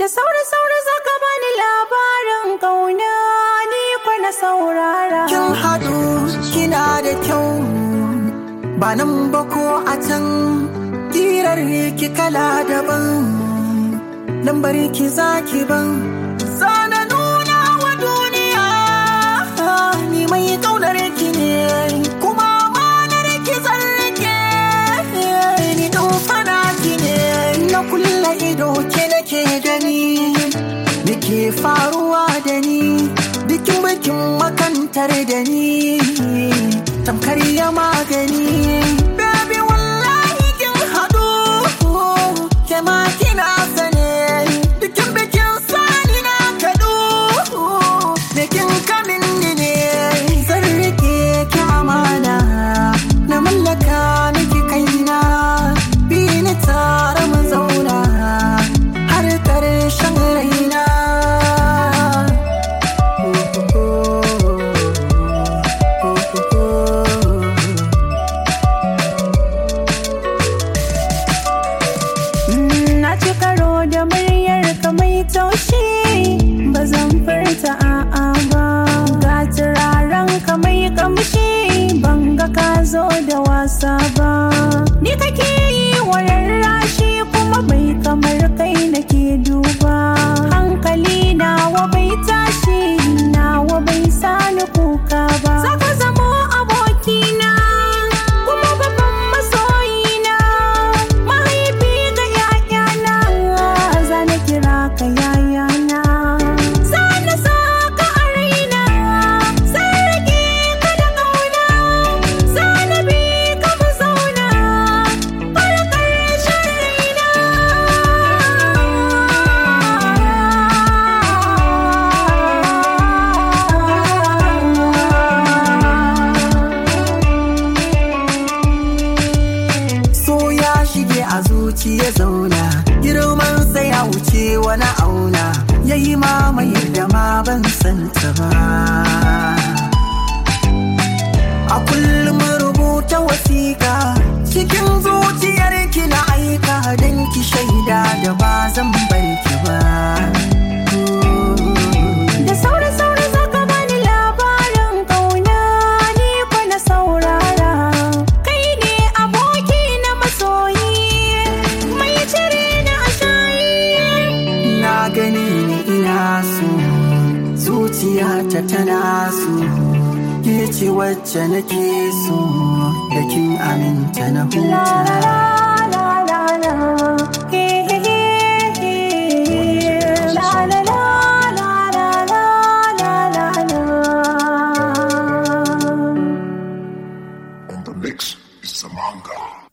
Da sauri-sauri zaka bani labarin ƙauna ni kwana saurara. Kin haɗu kina da kyau ba nan ba ko a can kirar ki kala daban lambar ki zaki ban zana nuna wa duniya ni mai kaunar ki ne kuma manar ki zarge ni fana ki ne na kulla ido ke nake gani Nake faruwa da ni bikin bikin makantar da ni tamkar ya magani baby wallahi kin haɗu ke ma kina sane bikin bikin sani na kaɗu da kin kamin ni ne zan rike ki amana na mallaka miki kaina bi ni tare mu zauna har ƙarshen raina Na ci karo da muryar ka mai taushi ba zan furta a'a ba. Ga turaren ka mai kamshi ban ga ka zo da wasa ba. Ni kake yi wa rarrashi kuma bai kamar kai nake duba. Hankali nawa bai tashi nawa bai sani kuka ba. Zaka zamo abokina kuma babban masoyina. Mahaifi ga ‘ya'yana za na kira ka yayana. Za na sa ka a raina, zan rage ka da ƙauna. Za na bi ka mu zauna, har ƙarshen raina. so ya shige a zuciya zauna girman sai ya wuce wani auna ya yi mamayar da ma ban santa ba a kullum rubuta wasiƙa cikin zuciyar ki na aika don ki shaida da ba zan bar ki ba Da sauri-sauri zaka bani labarin ƙauna ni kwana saurara. Kai ne aboki na masoyi, mai cire na a shayi. na gani ni ina so zuciyata tana so ke ce wacce nake so da kin aminta na La la huta la la la la, he he he he. La la la la la la la la la. On the mix is Samanga.